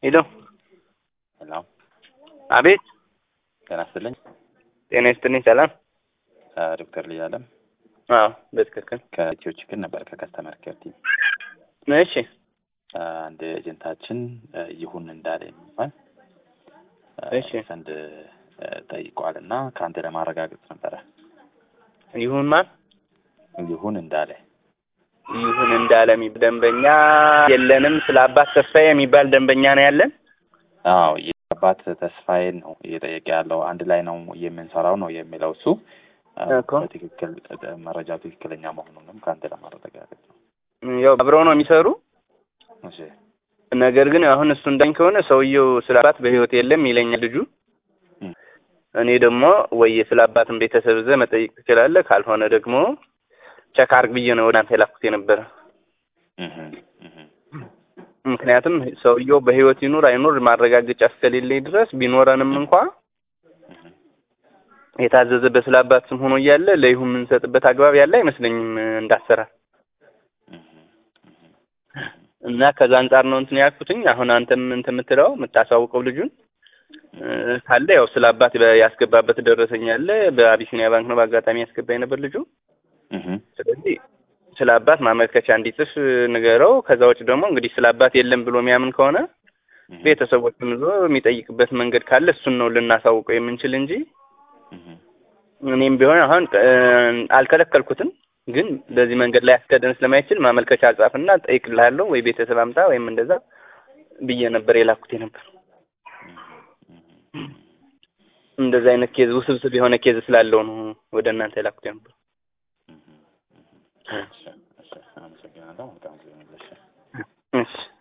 ሄሎ ሄሎ አቤት ጤና ይስጥልኝ። ጤና ይስጥልኝ ሰላም ዶክተር ልጅ አለም አዎ በትክክል ከኢትዮ ችግር ነበር ከከስተመር ኬር ቲም እሺ አንድ ኤጀንታችን ይሁን እንዳለ የሚባል እሺ ዘንድ ጠይቋል እና ከአንተ ለማረጋገጥ ነበረ። ይሁን ማን ይሁን እንዳለ ይሁን እንዳለ የሚባል ደንበኛ የለንም ስለ አባት ተስፋዬ የሚባል ደንበኛ ነው ያለን አዎ የአባት ተስፋዬን ነው እየጠየቀ ያለው። አንድ ላይ ነው የምንሰራው ነው የሚለው እሱ እኮ። በትክክል መረጃው ትክክለኛ መሆኑንም ከአንተ ለማረጋገጥ ነው። ያው አብረው ነው የሚሰሩ እሺ ነገር ግን አሁን እሱ እንዳኝ ከሆነ ሰውየው ስለ አባት በህይወት የለም ይለኛል ልጁ እም። እኔ ደግሞ ወይ ስለ አባትን ቤተሰብ ዘ መጠየቅ ትችላለህ ካልሆነ ደግሞ ቸክ አርግ ብዬ ነው ወደ አንተ የላኩት የነበረ እህ እህ ምክንያቱም ሰውየው በህይወት ይኑር አይኑር ማረጋገጫ እስከሌለኝ ድረስ ቢኖረንም እንኳ እህ የታዘዘ በስለ አባት ስም ሆኖ እያለ ለይሁን የምንሰጥበት አግባብ ያለ አይመስለኝም እንዳሰራር እህ እና ከዛ አንጻር ነው እንትን ያልኩትኝ። አሁን አንተም እንትን የምትለው የምታሳውቀው ልጁን እ፣ ካለ ያው ስለ አባት በ- ያስገባበት ደረሰኝ አለ። በአቢሲኒያ ባንክ ነው በአጋጣሚ ያስገባ የነበር ልጁ። እህ ስለዚህ ስለ አባት ማመልከቻ እንዲጽፍ ንገረው። ከዛ ውጭ ደግሞ እንግዲህ ስለ አባት የለም ብሎ የሚያምን ከሆነ እህ ቤተሰቦቹን ይዞ የሚጠይቅበት መንገድ ካለ እሱን ነው ልናሳውቀው የምንችል እንጂ እህ እኔም ቢሆን አሁን እ፣ አልከለከልኩትም። ግን በዚህ መንገድ ላይ ያስገደን ስለማይችል ማመልከቻ ጻፍና ጠይቅልሃለሁ ወይ ቤተሰብ አምጣ ወይም እንደዛ ብዬ ነበር የላኩት ነበር። እንደዚህ አይነት ኬዝ ውስብስብ የሆነ ኬዝ ስላለው ነው ወደ እናንተ የላኩት ነበር። እሺ እሺ አመሰግናለሁ። መልካም ጊዜ ይሁንልሽ። እሺ